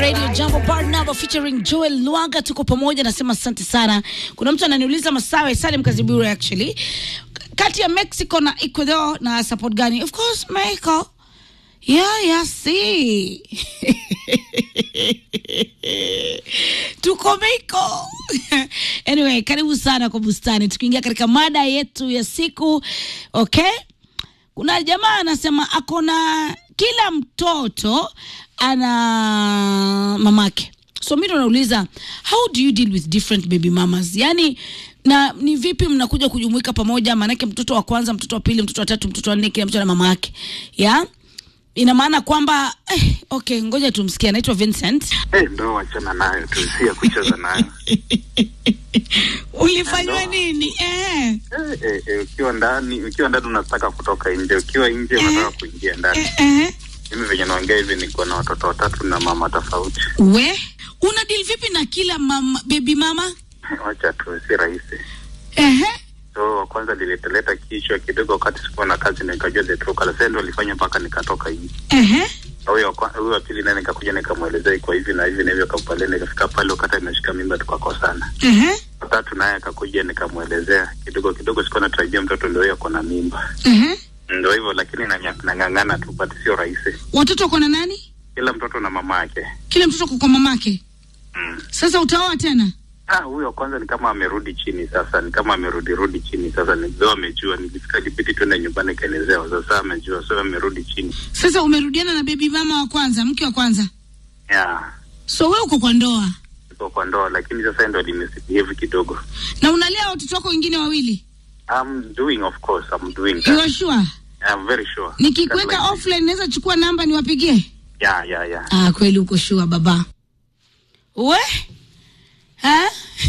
Radio Jambo Barnaba featuring Joel Lwaga, tuko pamoja, nasema asante sana. Kuna mtu ananiuliza Masawe Salim Kazibure, actually kati ya Mexico na Ecuador na support gani? Of course Mexico. Yeah, yeah, see. tuko Mexico. anyway, karibu sana kwa bustani, tukiingia katika mada yetu ya siku. Okay, kuna jamaa anasema ako na kila mtoto ana mamake so mi ndo nauliza how do you deal with different baby mamas yani na ni vipi mnakuja kujumuika pamoja maanake mtoto wa kwanza mtoto wa pili mtoto wa tatu mtoto wa nne kila mtu ana mama yake ya ina maana kwamba eh, okay ngoja tumsikie anaitwa vincent Eh, ndo wachana nayo tu, si ya kucheza nayo. ulifanywa nini eh, Eh, eh, eh, ukiwa ndani ukiwa ndani unataka kutoka nje, ukiwa nje unataka kuingia ndani. eh, eh. Mimi venye naongea hivi, niko na watoto watatu na mama tofauti. we una deal vipi na kila mama, baby mama Wacha tu, si rahisi. Ehe. So wa kwanza liliteleta kichwa kidogo wakati sikuwa na kazi, nikajua the true color. Sasa ndo alifanya mpaka nikatoka nje. Ehe. Na Huyo wa kwa- huyo wa pili naye nikakuja nikamwelezea iko hivi na hivi na hivyo, akampale nikafika pale, wakati ameshika mimba tukakosana. Ehe. Watatu naye akakuja nikamwelezea kidogo kidogo, sikuwa natarajia mtoto ndio huyo ako na mimba. Ehe. Ndio hivyo, lakini nanya- nang'ang'ana tu, but sio rahisi. watoto wako na nani Kila mtoto na mama yake. kila mtoto ako kwa mamake Mm. sasa utaoa tena Ah, huyo wa kwanza ni kama amerudi chini sasa, ni kama amerudi rudi chini sasa, ndio amejua. Nilifika ilibidi tuende nyumbani kaelezewa, sasa amejua, so amerudi chini. sasa umerudiana na baby mama wa kwanza mke wa kwanza Yeah, so we uko kwa ndoa iko kwa ndoa, lakini sasa ndo limisbehave kidogo. na unalea watoto wako wengine wawili I'm doing of course, I'm doing you that. are sure I'm very sure. nikikuweka Just like- offline naweza chukua namba niwapigie Yeah, yeah, yeah. ah kweli uko sure baba we ha?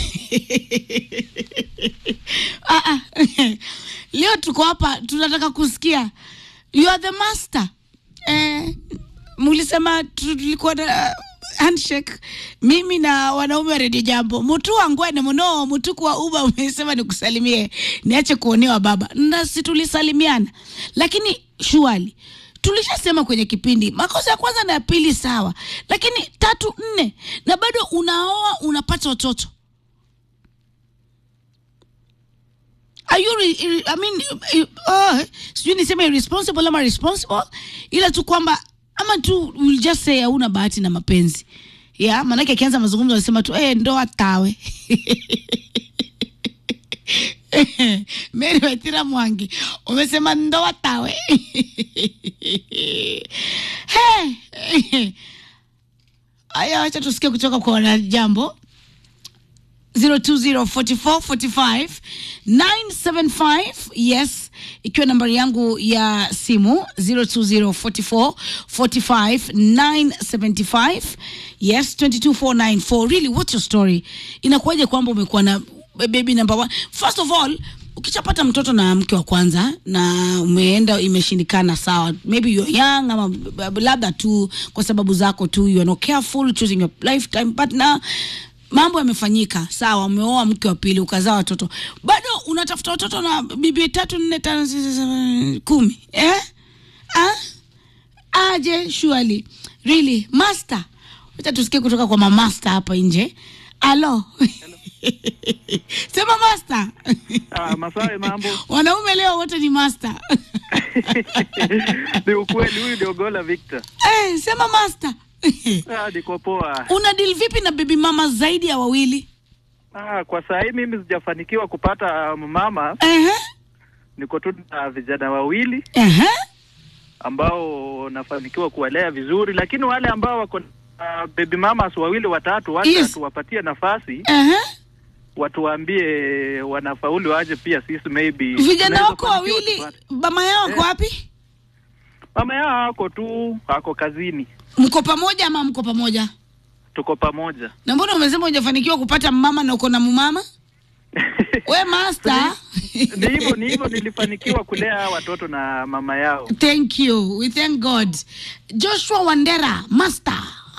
ah, ah. leo tuko hapa tunataka kusikia you are the master eh, mulisema tulikuwa na handshake mimi na wanaume wa redio jambo mutu wangwene muno mutuku wa uba umesema nikusalimie niache kuonewa baba nasi tulisalimiana lakini shuali tulishasema kwenye kipindi makosa ya kwanza na ya pili sawa lakini tatu nne na bado unaoa unapata watoto are you re, re, I mean, uh, sijui niseme irresponsible ama responsible ila tu kwamba ama tu will just say hauna bahati na mapenzi ya maanake akianza mazungumzo anasema tu eh, ndoa tawe Mary Waithira Mwangi umesema ndoa tawe Hey. Aya, wacha tusikie kutoka kwa wanajambo 0204445975 yes ikiwa nambari yangu ya simu 0204445975 yes 22494 really what's your story inakuwaje kwamba umekuwa na baby number one first of all ukishapata mtoto na mke wa kwanza na umeenda imeshindikana sawa maybe you're young ama b- labda tu kwa sababu zako tu you are not careful choosing your lifetime partner mambo yamefanyika sawa umeoa mke wa pili ukazaa watoto bado unatafuta watoto na bibi tatu nne tano sita saba kumi eh? ah? aje surely really master wacha tusikie kutoka kwa mamaster hapa nje alo sema master Ah, Masawe, mambo wanaume leo wote ni master ni ukweli. Huyu ndio Gola Victor. eh, sema master Ah, niko poa. una deal vipi na baby mama zaidi ya wawili Ah, kwa saa hii mimi sijafanikiwa kupata mama, Ehe, niko tu na vijana wawili ehe. ambao nafanikiwa kuwalea vizuri, lakini wale ambao wako na baby mamas wawili watatu, wacha Yes. tuwapatie nafasi, Ehe. watuambie wanafaulu waje, pia sisi maybe vijana tunaweza wako fanikiwa wawili tupate. mama yao wako Eh. wapi Mama yao ako tu, ako kazini, mko pamoja ama mko pamoja tuko pamoja. na mbona umesema hujafanikiwa kupata mama na uko na mumama we master ni hivyo ni hivyo nilifanikiwa kulea hawa watoto na mama yao thank you we thank god joshua wandera master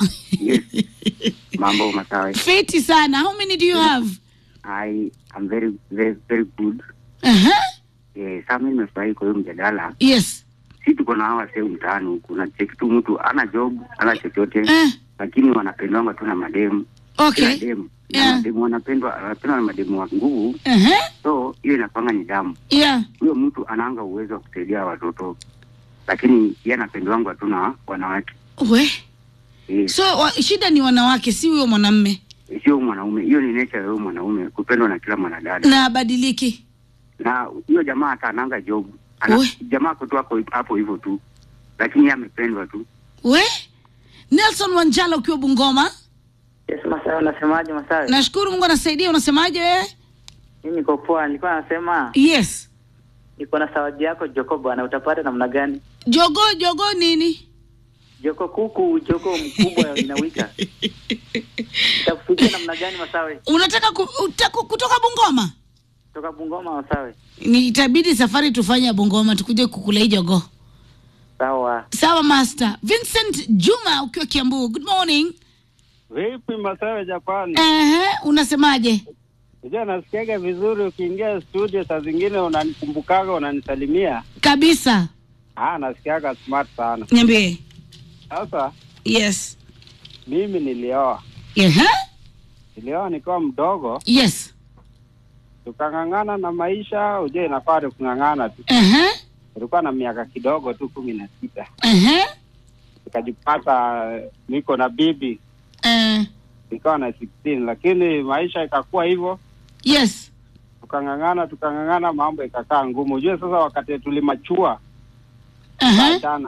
Mambo Masawe. fiti sana how many do you have I am very very very good. uh-huh. Eh, sasa mimi nimefurahi kwa hiyo mjadala. yes Si tuko na hawa sehemu mtaani huku na cheki tu mtu ana job, ana chochote. eh. lakini wanapendwanga tu na mademu okay Kila demu na Yeah. mademu wanapendwa wanapendwa na mademu wa nguvu uh-huh. so hiyo inapanga ni damu yeah huyo mtu anaanga uwezo wa kusaidia watoto lakini ye anapendwangwa tu na wanawake we Eh, so wa, shida ni wanawake si huyo mwanamme sio mwanaume hiyo ni nature ya huyo mwanaume kupendwa na kila mwanadada na abadiliki na huyo jamaa hata ananga job ana, We. jamaa kutu hapo hapo hivyo tu lakini yeye amependwa tu we nelson wanjala ukiwa bungoma Yes, Masawe, unasemaje Masawe? nashukuru mungu anasaidia unasemaje wewe Mimi niko poa, nilikuwa nasema yes niko na zawadi yako Joko bwana, utapata namna gani? jogo jogo nini Joko kuku, joko mkubwa inawika. Itakufikia namna gani Masawe? unataka ku, utaku, kutoka bungoma Toka Bungoma Masawe. ni itabidi safari tufanye ya bungoma tukuje kukula hii jogo Sawa. sawa master vincent juma ukiwa kiambu good morning Vipi Masawe Japani? Ehe, unasemaje Unajua nasikiaga vizuri ukiingia studio saa zingine unanikumbukaga unanisalimia. kabisa Ah, nasikiaga smart sana. niambie Sasa yes mimi nilioa. Ehe, Nilioa nikiwa mdogo, yes tukang'ang'ana na maisha, ujue inafaa ni kung'ang'ana tu. Ehe, Nilikuwa na miaka kidogo tu kumi na sita. ehe, Nikajipata niko na bibi eh, nikawa na 16 lakini maisha ikakuwa hivyo yes tukang'ang'ana tukang'ang'ana, mambo ikakaa ngumu. Ujue sasa wakati tulimachua Ehe, tukaachana.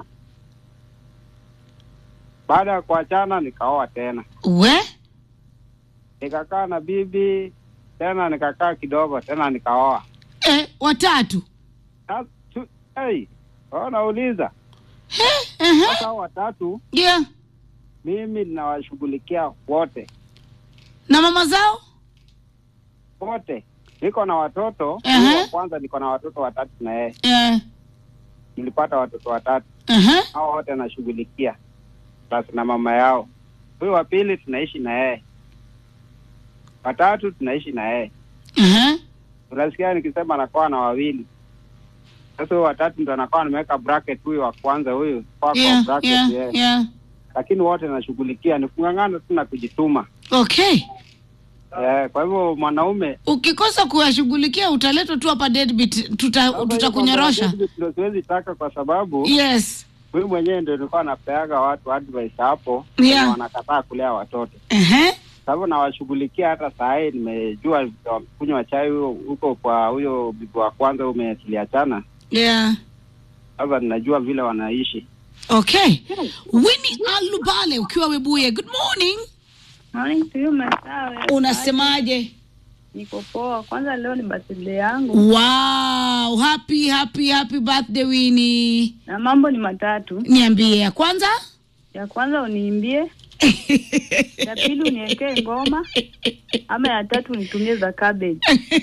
Baada ya kuachana nikaoa tena, we nikakaa na bibi tena, nikakaa kidogo tena nikaoa. eh, watatu Sasa, tu- Hey, wao nauliza Ehe, sasa, hao watatu yeah mimi ninawashughulikia wote na mama zao wote. Niko na watoto Ehe. huyu wa kwanza, niko na watoto watatu na yeye, eh, nilipata watoto watatu ehe, hao wote nashughulikia, basi na mama yao. Huyu wa pili tunaishi na yeye, watatu tunaishi na yeye. ehe, Unasikia nikisema anakuwa na wawili, sasa huyu watatu ndo anakuwa nimeweka bracket, huyu wa kwanza huyu kwa kwa yeah, bracket yeah, yeye. yeah. Lakini wote nashughulikia, ni kung'ang'ana tu na kujituma. okay Eh, kwa hivyo mwanaume ukikosa kuwashughulikia utaletwa tu hapa deadbeat tuta, tutakunyorosha ndo siwezi taka, kwa sababu yes huyu mwenyewe ndio nilikuwa napeaga watu advice hapo Yeah. wenye wanakataa kulea watoto ehe, sababu nawashughulikia. Hata saa hii nimejua kunywa chai huyo huko kwa huyo bibi wa kwanza ume tuliachana, yeah sasa ninajua vile wanaishi. okay Winnie Alubale ukiwa Webuye good morning Morning to you Masawe. unasemaje Niko poa. Kwanza leo ni birthday yangu wow happy happy happy birthday Winnie na mambo ni matatu. niambie ya kwanza Ya kwanza uniimbie, ya pili uniwekee ngoma, ama ya tatu unitumie za cabbage.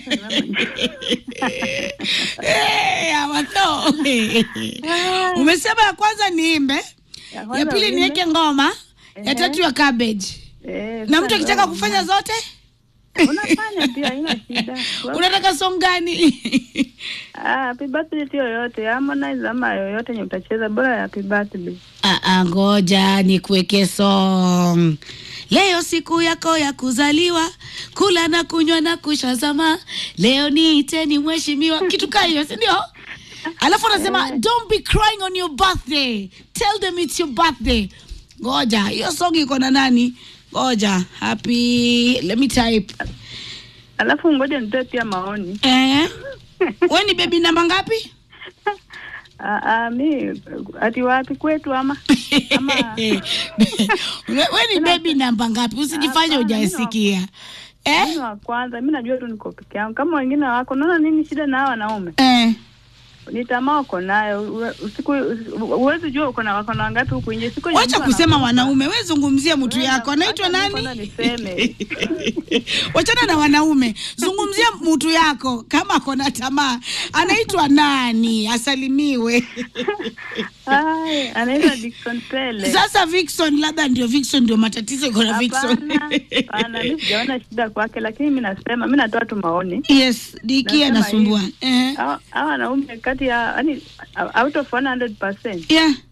Eh, Amatho. umesema ya kwanza niimbe Ya kwanza ya pili uimbe. niweke ngoma ya Ehe. tatu ya cabbage Eh, na mtu sasa akitaka leo kufanya zote unafanya pia, haina shida. unataka song gani Ah, happy birthday tu yoyote, Harmonize ama yoyote yenye utacheza, bora ya happy birthday. Ah, ah, ngoja nikuweke song leo siku yako ya kuzaliwa kula na kunywa na kushazama leo niiteni mheshimiwa kitu kaa hiyo si ndio alafu anasema don't be crying on your birthday tell them it's your birthday ngoja hiyo song iko na nani ngoja happy let me type Alafu ngoja nitoe pia maoni. eh we ni bebi namba ngapi Ah, ah, mi ati wapi kwetu ama ama we we ni bebi namba ngapi usijifanye Hapana, hujasikia eh? mimi wa kwanza, mi najua tu niko peke yangu. Kama wengine wako, naona nini shida na hawa wanaume? Eh. Ni tamaa uko nayo, Uwe- usiku huwezi jua uko na wako na wangapi huku nje. Siku yenye wacha mtu kusema anakufa, wanaume we zungumzia mtu wewe yako na- anaitwa acha mimi kwanza nani niseme. wachana na wanaume zungumzia mtu yako kama kona tamaa anaitwa nani asalimiwe Ai, anaitwa Dickson Pele. sasa Vixon labda ndio Vixon ndio matatizo iko na Vixon Hapana, hapana, mi sijaona shida kwake, lakini mi nasema, mi natoa tu maoni. yes diki Nasema anasumbua hivi. eh. Hawa hawa wanaume kati ya yani out of 100% yeah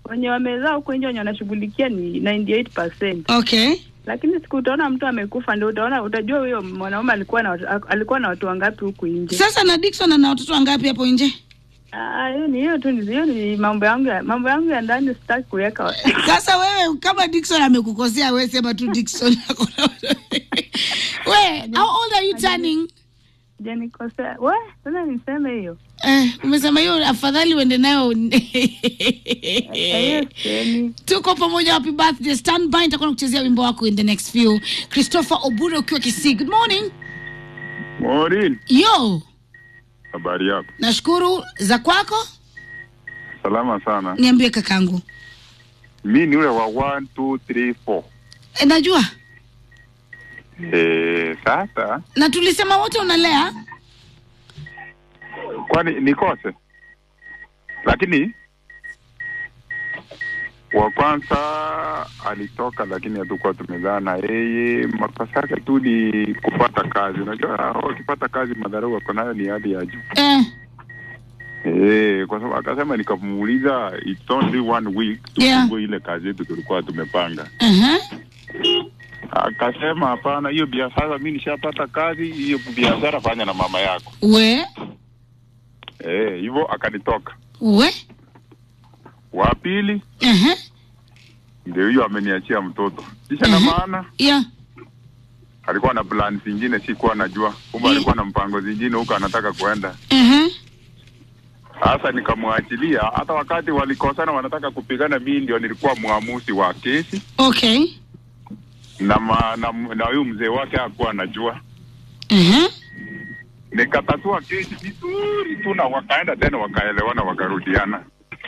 wenye wamezaa huko nje wenye wanashughulikia ni 98%. Okay. Lakini siku utaona mtu amekufa ndio utaona utajua huyo mwanaume alikuwa na watu- alikuwa na watu wangapi huku nje. Sasa na Dickson ana watoto wangapi hapo nje? Ah, hiyo ni hiyo tu ni hiyo ni mambo yangu ya mambo yangu ya ndani sitaki kuweka. Sasa wewe kama Dickson amekukosea, wewe sema tu Dickson ako na watoto. We, how old are you turning? Je, nikosea? We, sasa niseme hiyo. Eh, umesema hiyo afadhali uende nayo. Eh, Hiyo semi. Tuko pamoja, happy birthday. Stand by, nitakuwa nakuchezea wimbo wako in the next few. Christopher Obure ukiwa Kisii. Good morning. Morin, Yo, habari yako? nashukuru za kwako. Salama sana. Niambie kakangu. Mi ni ule wa 1 2 3 4. E, najua Eh, sasa na tulisema wote unalea. kwani nikose? Lakini wa kwanza alitoka, lakini hatukuwa tumezaa na yeye. Makosa yake tu ni kupata kazi. Unajua wakipata kazi madharau wako nayo ni hali ya juu. Eh, Eh, kwa sababu akasema, nikamuuliza it's only one week Yeah. tufungue ile kazi yetu tulikuwa tumepanga. uh-huh. Akasema hapana, hiyo biashara mi nishapata kazi, hiyo biashara fanya na mama yako. We, Eh, hivyo akanitoka. we. Wa pili Uh-huh. ndio hiyo ameniachia mtoto. Kisha na Mhm. maana Yeah. alikuwa na plan zingine sikuwa najua. Kumbe Mm. alikuwa na mpango zingine huko anataka kuenda. Uh-huh. Sasa nikamwachilia, hata wakati walikosana wanataka kupigana, mimi ndio nilikuwa mwamuzi wa kesi Okay. na ma, na na huyu mzee wake hakuwa anajua. Uh-huh. Nikatatua kesi vizuri tu na wakaenda tena wakaelewana wakarudiana.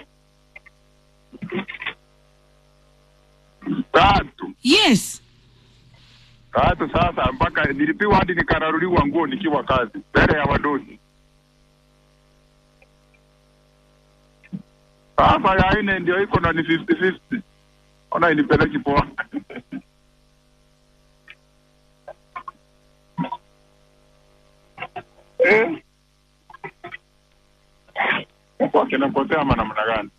Tatu Yes. tatu sasa, mpaka nilipiwa hadi nikararuliwa nguo nikiwa kazi mbele ya wadosi. Sasa ya nne ndio iko na ni 50-50. Ona inipeleki poa. eh. Kwa kinapotea ama namna gani?